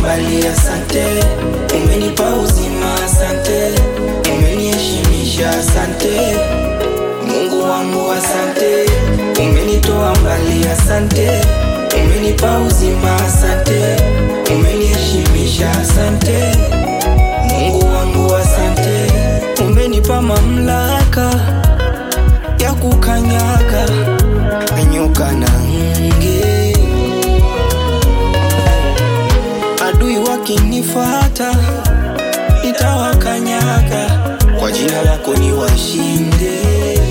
mbali, asante. Umenipa uzima, asante. Umeniheshimisha, asante. Mungu wangu, asante. Umenitoa mbali, asante. Umenipa uzima, asante. Umeniheshimisha, asante. Mungu wangu, asante. Umenipa mamlaka ya kukanyaga nyoka na nge. Adui wakinifata nitawakanyaga, kwa jina lako niwashinde.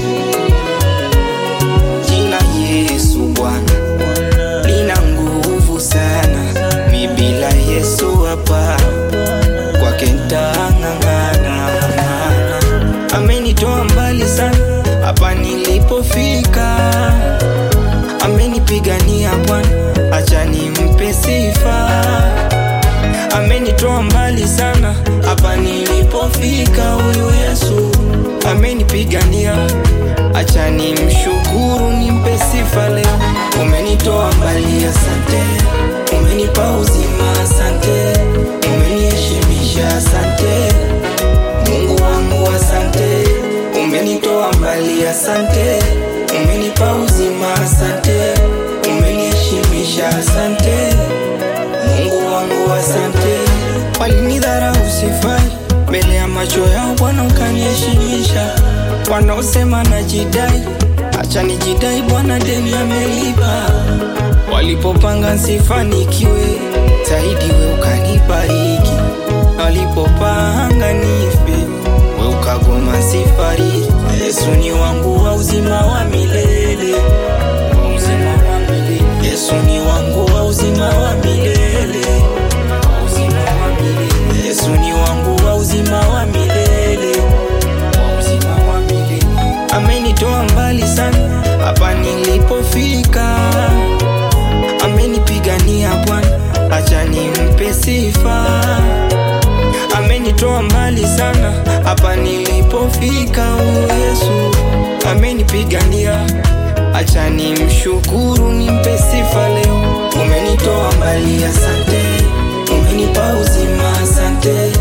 Jina Yesu Bwana lina nguvu sana, mi bila Yesu hapa kwake ntang'ang'ana. Amenitoa mbali sana hapa nilipofika, amenipigania Bwana, acha nimpe sifa. Amenitoa mbali sana hapa nilipofika, huyu Yesu amenipigania, acha nimshukuru, nimpe sifa leo. Umenitoa mbali, asante. Umenipa uzima, asante. Umeniheshimisha, asante. Mungu wangu, asante. Umenitoa mbali, asante. Umenipa uzima, asante. Umeniheshimisha, asante. Mungu wangu, asante. Walinidharau sifai mbele ya macho yao, Bwana ukaniheshimisha. Wanaosema najidai, acha nijidai, Bwana deni amelipa. Walipopanga nsifanikiwe zaidi, we ukanibariki. Walipopanga nife, we ukagoma nsifariki. Yesu ni wangu wa uzima wa milele, wa uzima wa milele. Yesu ni wangu wa uzima wa milele, wa uzima wa milele. Yesu ni wangu wa uzima wa milele, wa uzima wa milele. Amenitoa mbali sana hapa nilipofika, amenipigania Bwana, acha nimpe sifa. Amenitoa mbali sana hapa nilipofika, huyu Yesu amenipigania, acha nimshukuru, nimpe sifa leo. Umenitoa mbali, asante. Umenipa uzima, asante.